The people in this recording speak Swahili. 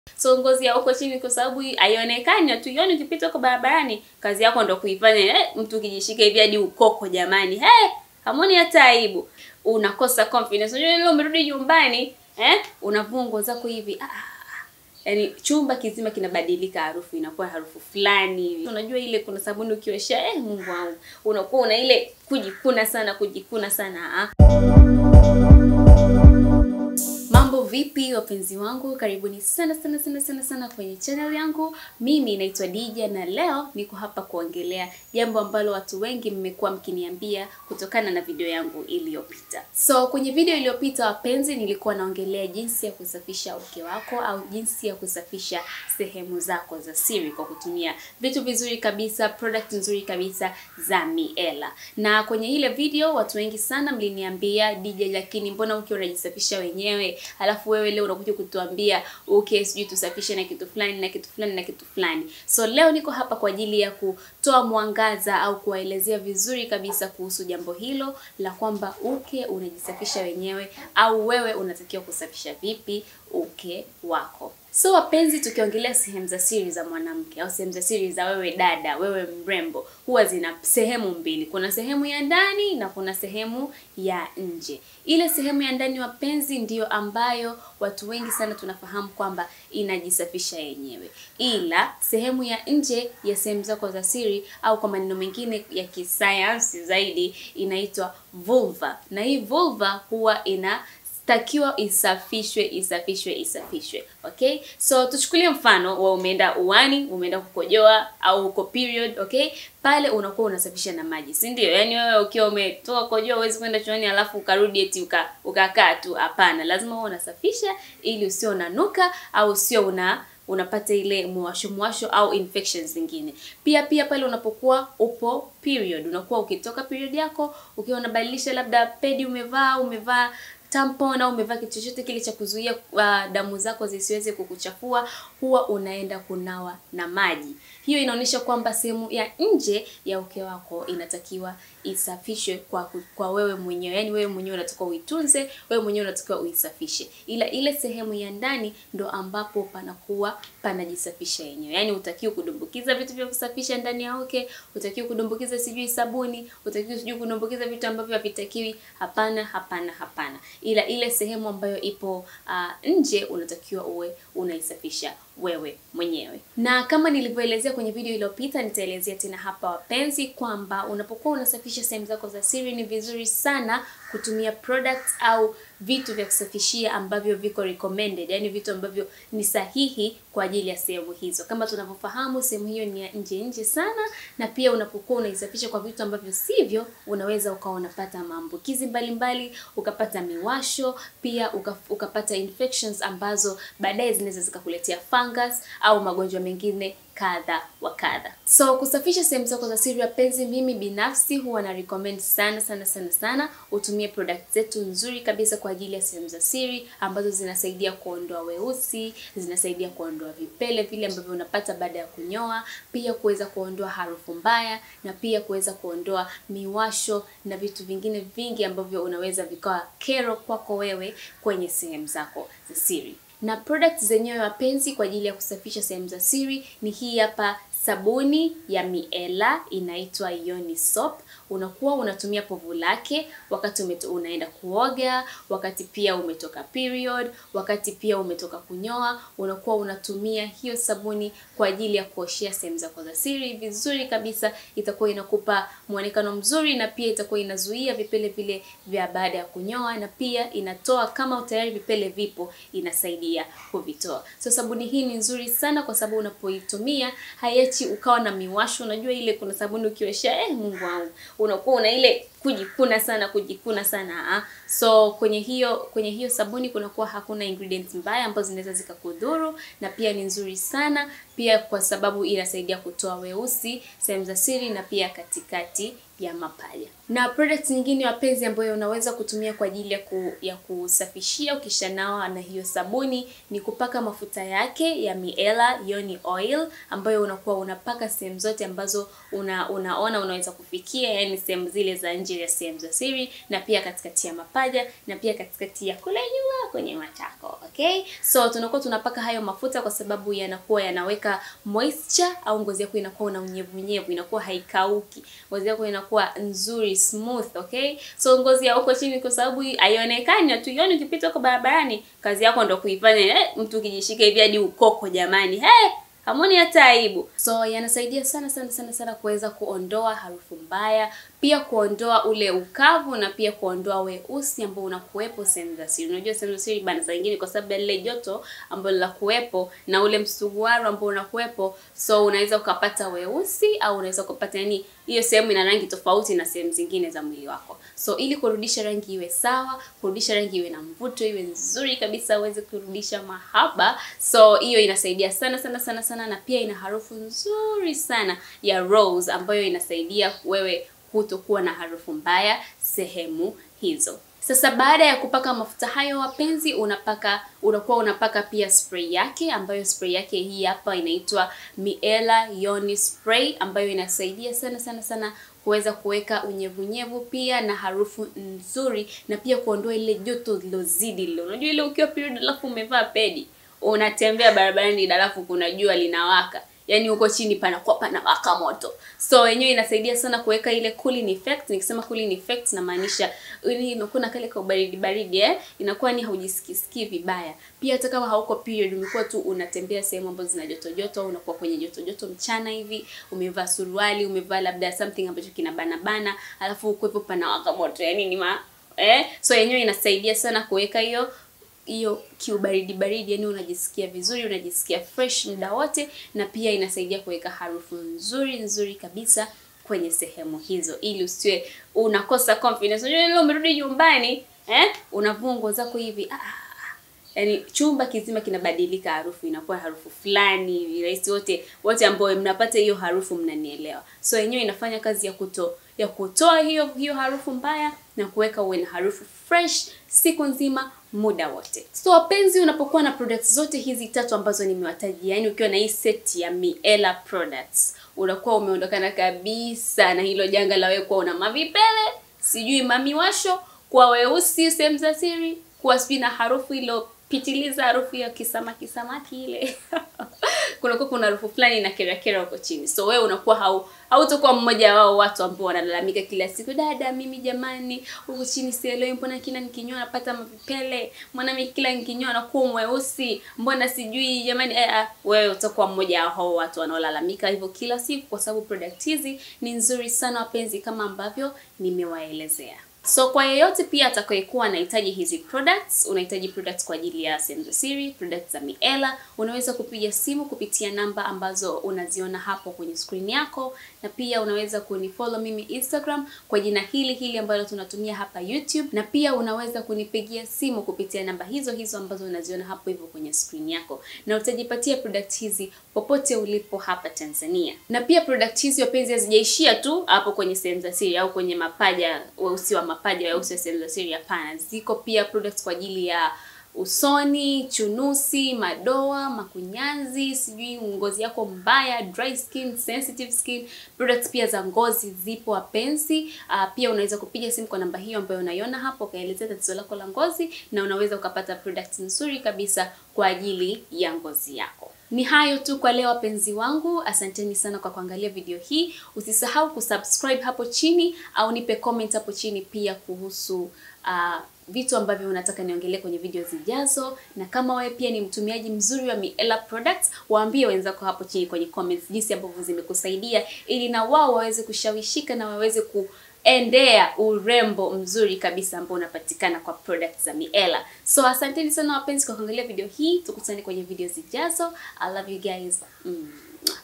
So ngozi ya huko chini kwa sababu haionekani, hatuioni ukipita huko barabarani, kazi yako ndo kuifanya. Eh, mtu ukijishika hivi hadi ukoko jamani. Hey, hamoni hata aibu. Unakosa confidence. Unajua leo umerudi nyumbani, eh? Unavua nguo zako hivi. Ah, yaani chumba kizima kinabadilika, harufu inakuwa harufu fulani hivi. Unajua ile kuna sabuni ukiosha, eh, Mungu wangu, unakuwa una ile kujikuna sana, kujikuna sana. Ah. Mambo vipi wapenzi wangu, karibuni sana sana sana sana sana kwenye channel yangu. Mimi naitwa Dija na leo niko hapa kuongelea jambo ambalo watu wengi mmekuwa mkiniambia kutokana na video yangu iliyopita. So kwenye video iliyopita wapenzi, nilikuwa naongelea jinsi ya kusafisha uke wako au jinsi ya kusafisha sehemu zako za siri kwa kutumia vitu vizuri kabisa, product nzuri kabisa za Miela. Na kwenye ile video watu wengi sana mliniambia Dija, lakini mbona uke unajisafisha wenyewe alafu wewe leo unakuja kutuambia okay, sijui tusafishe na kitu fulani na kitu fulani na kitu fulani. So leo niko hapa kwa ajili ya kutoa mwangaza au kuwaelezea vizuri kabisa kuhusu jambo hilo la kwamba uke unajisafisha wenyewe au wewe unatakiwa kusafisha vipi uke wako. So wapenzi, tukiongelea sehemu za siri za mwanamke au sehemu za siri za wewe dada, wewe mrembo, huwa zina sehemu mbili. Kuna sehemu ya ndani na kuna sehemu ya nje. Ile sehemu ya ndani wapenzi, ndiyo ambayo watu wengi sana tunafahamu kwamba inajisafisha yenyewe, ila sehemu ya nje ya sehemu zako za siri au kwa maneno mengine ya kisayansi zaidi inaitwa vulva, na hii vulva huwa ina takiwa isafishwe isafishwe isafishwe. Okay, so tuchukulie mfano wa umeenda uani, umeenda kukojoa au uko period. Okay, pale unakuwa unasafisha na maji, si ndio? Yaani wewe ukiwa umetoka kojoa huwezi kwenda chooni alafu ukarudi eti uka, ukakaa tu. Hapana, lazima uwe unasafisha ili usio unanuka au usio una unapata ile mwasho mwasho au infections zingine. Pia pia pale unapokuwa upo period, unakuwa ukitoka period yako ukiwa unabadilisha labda pedi umevaa umevaa tampon au umevaa kitu chochote kile cha kuzuia uh, damu zako zisiweze kukuchafua, huwa unaenda kunawa na maji. Hiyo inaonyesha kwamba sehemu ya nje ya uke wako inatakiwa isafishwe kwa kwa wewe mwenyewe, yaani wewe mwenyewe unatakiwa uitunze, wewe mwenyewe unatakiwa uisafishe, ila ile sehemu ya ndani ndo ambapo panakuwa panajisafisha yenyewe. Yaani utakiwa kudumbukiza vitu vya kusafisha ndani ya uke, utakiwa kudumbukiza sijui sabuni, utakiwa sijui kudumbukiza vitu ambavyo havitakiwi. Hapana, hapana, hapana ila ile sehemu ambayo ipo uh, nje unatakiwa uwe unaisafisha wewe mwenyewe. Na kama nilivyoelezea kwenye video iliyopita, nitaelezea tena hapa wapenzi, kwamba unapokuwa unasafisha sehemu zako za siri ni vizuri sana kutumia products au vitu vya kusafishia ambavyo viko recommended, yani vitu ambavyo ni sahihi kwa ajili ya sehemu hizo. Kama tunavyofahamu, sehemu hiyo ni ya nje nje sana, na pia unapokuwa unaisafisha kwa vitu ambavyo sivyo, unaweza ukawa unapata maambukizi mbalimbali, ukapata miwasho, pia uka, ukapata infections ambazo baadaye zinaweza zikakuletea fungus au magonjwa mengine kadha wa kadha. So kusafisha sehemu zako za siri wapenzi, mimi binafsi huwa na recommend sana sana sana sana utumie product zetu nzuri kabisa kwa ajili ya sehemu za siri ambazo zinasaidia kuondoa weusi, zinasaidia kuondoa vipele vile ambavyo unapata baada ya kunyoa, pia kuweza kuondoa harufu mbaya na pia kuweza kuondoa miwasho na vitu vingine vingi ambavyo unaweza vikawa kero kwako wewe kwenye sehemu zako za siri na products zenyewe wapenzi, kwa ajili ya kusafisha sehemu za siri ni hii hapa sabuni ya Miela inaitwa Yoni Soap. Unakuwa unatumia povu lake wakati umeto, unaenda kuoga, wakati pia umetoka period, wakati pia umetoka kunyoa, unakuwa unatumia hiyo sabuni kwa ajili ya kuoshea sehemu zako za siri vizuri kabisa. Itakuwa inakupa muonekano mzuri na pia itakuwa inazuia vipele vile vya baada ya kunyoa, na pia inatoa kama tayari vipele vipo, inasaidia kuvitoa. So sabuni hii ni nzuri sana kwa sababu unapoitumia haiachi ukawa na miwasho. Unajua ile kuna sabuni ukiosha, eh, Mungu wangu, unakuwa una ile kujikuna sana kujikuna sana ha? So kwenye hiyo kwenye hiyo sabuni kunakuwa hakuna ingredients mbaya ambazo zinaweza zikakudhuru, na pia ni nzuri sana pia kwa sababu inasaidia kutoa weusi sehemu za siri na pia katikati ya mapaja. Na products nyingine wapenzi, ambayo unaweza kutumia kwa ajili ya, ku, ya kusafishia ukishanawa na hiyo sabuni ni kupaka mafuta yake ya Miela Yoni Oil ambayo unakuwa unapaka sehemu zote ambazo una, unaona unaweza kufikia, yani sehemu zile za nje nje ya sehemu za siri na pia katikati ya mapaja na pia katikati ya kule nyuma kwenye matako. Okay, so tunakuwa tunapaka hayo mafuta kwa sababu yanakuwa yanaweka moisture au ngozi yako inakuwa na unyevu unyevu, inakuwa haikauki, ngozi yako inakuwa nzuri smooth. Okay, so ngozi ya huko chini, kwa sababu haionekani, hatuioni ukipita huko barabarani, kazi yako ndo kuifanya. Eh, mtu ukijishika hivi hadi ukoko, jamani, hey! Hamoni hata aibu. So yanasaidia sana sana sana sana kuweza kuondoa harufu mbaya, pia kuondoa ule ukavu na pia kuondoa weusi ambao unakuwepo sehemu za siri. Unajua sehemu za siri bana, saa nyingine kwa sababu ya lile joto ambalo la kuwepo na ule msuguano ambao unakuwepo, so unaweza ukapata weusi au unaweza ukapata yani, hiyo sehemu ina rangi tofauti na sehemu zingine za mwili wako. So ili kurudisha rangi iwe sawa, kurudisha rangi iwe na mvuto, iwe nzuri kabisa, uweze kurudisha mahaba. So hiyo inasaidia sana sana sana sana, na pia ina harufu nzuri sana ya rose ambayo inasaidia wewe kutokuwa na harufu mbaya sehemu hizo. Sasa baada ya kupaka mafuta hayo wapenzi, unapaka unakuwa unapaka pia spray yake, ambayo spray yake hii hapa inaitwa Miela Yoni Spray, ambayo inasaidia sana sana sana kuweza kuweka unyevunyevu pia na harufu nzuri, na pia kuondoa ile joto lilozidi lile. Unajua ile ukiwa period alafu umevaa pedi, unatembea barabarani alafu kuna jua linawaka yaani huko chini panakuwa panawaka moto, so wenyewe inasaidia sana kuweka ile cooling effect. Nikisema cooling effect namaanisha ili inakuwa na kale ka baridi baridi, eh, inakuwa ni haujisikisikii vibaya. Pia hata kama hauko period, umekuwa tu unatembea sehemu ambazo zina joto joto, unakuwa kwenye joto joto mchana hivi, umevaa suruali, umevaa labda something ambacho kina bana bana, alafu ukwepo panawaka moto, yaani ni ma eh, so yenyewe inasaidia sana kuweka hiyo hiyo kiubaridi baridi, yani unajisikia vizuri, unajisikia fresh muda wote, na pia inasaidia kuweka harufu nzuri nzuri kabisa kwenye sehemu hizo, ili usiwe unakosa confidence. Unajua leo umerudi nyumbani eh, unavua nguo zako hivi ah, yani chumba kizima kinabadilika, harufu inakuwa harufu fulani hivi. Rahisi wote wote ambao mnapata hiyo harufu mnanielewa. So yenyewe inafanya kazi ya kuto ya kutoa hiyo hiyo harufu mbaya na kuweka uwe na harufu fresh siku nzima muda wote. So wapenzi, unapokuwa na products zote hizi tatu ambazo nimewatajia, yani ukiwa na hii set ya Miela products, unakuwa umeondokana kabisa na hilo janga la wewe kuwa una mavipele, sijui mamiwasho, kuwa weusi sehemu za siri, kuwa sijui na harufu ilo pitiliza harufu ya kisamaki samaki ile kunakuwa kuna harufu fulani na kerakera huko chini, so wewe unakuwa hau hautakuwa mmoja wao watu ambao wanalalamika kila siku, dada, mimi jamani, huku chini sielewi, mbona kila nikinyoa napata mavipele, mbona mimi kila nikinyoa nakuwa mweusi, mbona sijui jamani. Eh, eh, wewe utakuwa mmoja wa hao watu wanaolalamika hivyo kila siku, kwa sababu product hizi ni nzuri sana wapenzi, kama ambavyo nimewaelezea. So kwa yeyote pia atakayekuwa anahitaji hizi products, unahitaji products kwa ajili ya sehemu za siri, products za Miela, unaweza kupiga simu kupitia namba ambazo unaziona hapo kwenye screen yako, na pia unaweza kunifollow mimi Instagram kwa jina hili hili ambalo tunatumia hapa YouTube, na pia unaweza kunipigia simu kupitia namba hizo hizo ambazo unaziona hapo hivyo kwenye screen yako, na utajipatia product hizi popote ulipo hapa Tanzania. Na pia product hizi wapenzi, hazijaishia tu hapo kwenye sehemu za siri au kwenye mapaja weusi wa mapaja weusi sehemu za siri. Hapana, ziko pia products kwa ajili ya usoni, chunusi, madoa, makunyanzi, sijui ngozi yako mbaya, dry skin, sensitive skin. Products pia za ngozi zipo wapenzi. Uh, pia unaweza kupiga simu kwa namba hiyo ambayo unaiona hapo, ukaelezea tatizo lako la ngozi, na unaweza ukapata products nzuri kabisa kwa ajili ya ngozi yako. Ni hayo tu kwa leo wapenzi wangu, asanteni sana kwa kuangalia video hii. Usisahau kusubscribe hapo chini au nipe comment hapo chini pia kuhusu uh, vitu ambavyo unataka niongelee kwenye video zijazo, na kama wewe pia ni mtumiaji mzuri wa Miela products, waambie wenzako hapo chini kwenye comments jinsi ambavyo zimekusaidia, ili na wao waweze kushawishika na waweze ku endea urembo mzuri kabisa ambao unapatikana kwa products za Miela. So asanteni sana wapenzi kwa kuangalia video hii, tukutane kwenye video zijazo. I love you guys. Mm.